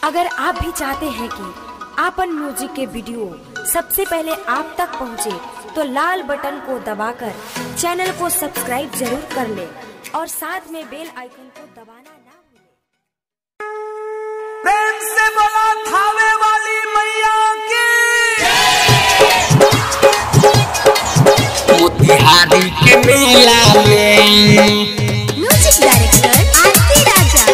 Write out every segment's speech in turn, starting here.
अगर आप भी चाहते हैं कि आपन म्यूजिक के वीडियो सबसे पहले आप तक पहुंचे, तो लाल बटन को दबाकर चैनल को सब्सक्राइब जरूर कर ले और साथ में बेल आइकन को दबाना ना भूलें। प्रेम से बोला थावे वाली मैया की मोतिहारी के मेला में म्यूजिक डायरेक्टर आरती राजा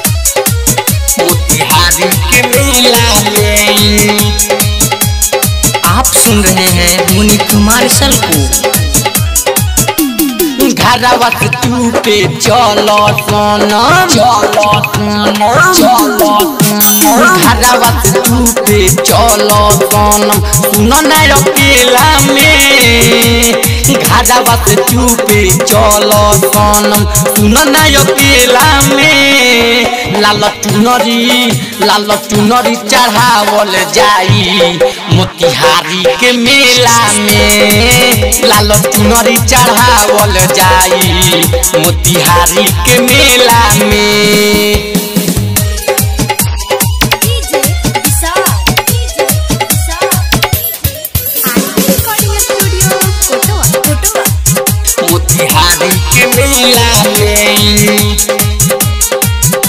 मोतिहारी के मेला में आप सुन रहे हैं मुनि कुमार सल को घरवा से तू पे चलो सोना चलो सोना चलो घरवा से तू पे चलो सोना सुनो ना अकेला में घरवा से तू पे चलो सोनम सुनो ना अकेला में लाल चुनरी लाल चुनरी चढ़ावल जाई मोतिहारी के मेला में लाल चुनरी चढ़ावल जाई मोतिहारी के मेला में DJ Vishal DJ Vishal Aarti recording studio Kotwa Kotwa Motihari के मेला में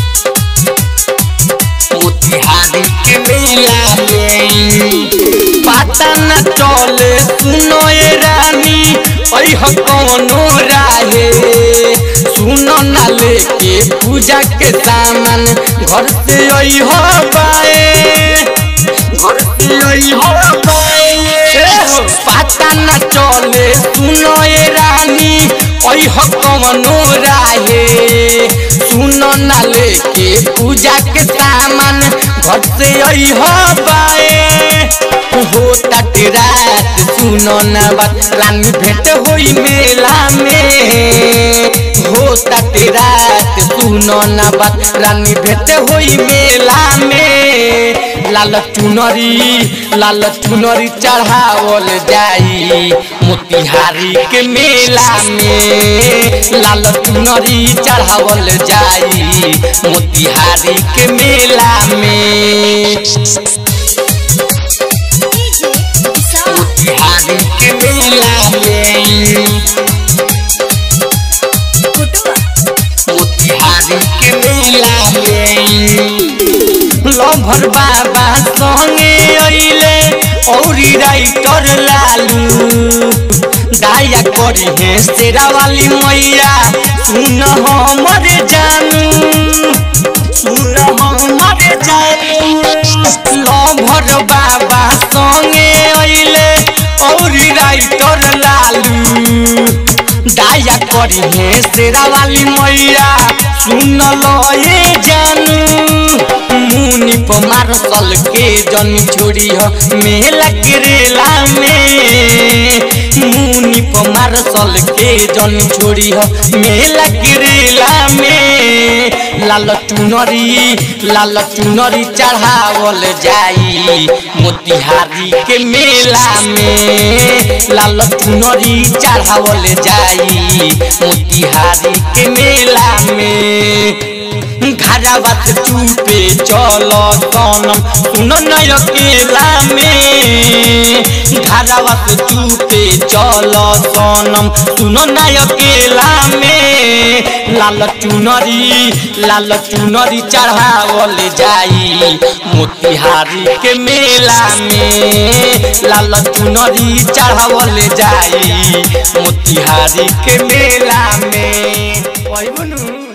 मोतिहारी के मेला में पता न चले सुनो ए रानी ऐह कौनो राहे सुनो न लेके पूजा के सामान घर से ऐह बाए घर से ऐह बाए पता न चले सुनो ए रानी ऐह कौनो राहे सुनो न लेके पूजा के सामान घर से ऐह बाए हो तट रात सुनो न बात रानी भेंट होई मेला में हो तट रात सुनो न बात रानी भेंट होई मेला में लाल चुनरी लाल चुनरी चढ़ावल जाई मोतिहारी के मेला में लाल चुनरी चढ़ावल जाई मोतिहारी के मेला में डीजे विशाल मोतिहारी के मेला में कोटवा मोतिहारी के मेला में लभर बाबा संगे अइले औरी राइटर लालू दाया करी है शेरा वाली मैया सुन हमर जानू सुन हमर जानू लभर बाबा संगे अइले औरी राइटर लालू दाया करी है शेरा वाली मैया सुन लो ये जानू मुनि पमार सल के जन छोड़ी हो मेला करेला में मुनि पमार सल के जन छोड़ी हो मेला करेला में लाल चुनरी लाल चुनरी चढ़ावल जाई मोतिहारी के मेला में लाल चुनरी चढ़ावल जाई मोतिहारी के मेला में घरवा से चुपे चलो सोनम सुनो नय अकेला में घरवा से चुपे चलो सोनम सुनो नय अकेला में लाल चुनरी लाल चुनरी चढ़ावल जाई मोतिहारी के मेला में लाल चुनरी चढ़ावल जाई मोतिहारी के मेला में ओए बुनू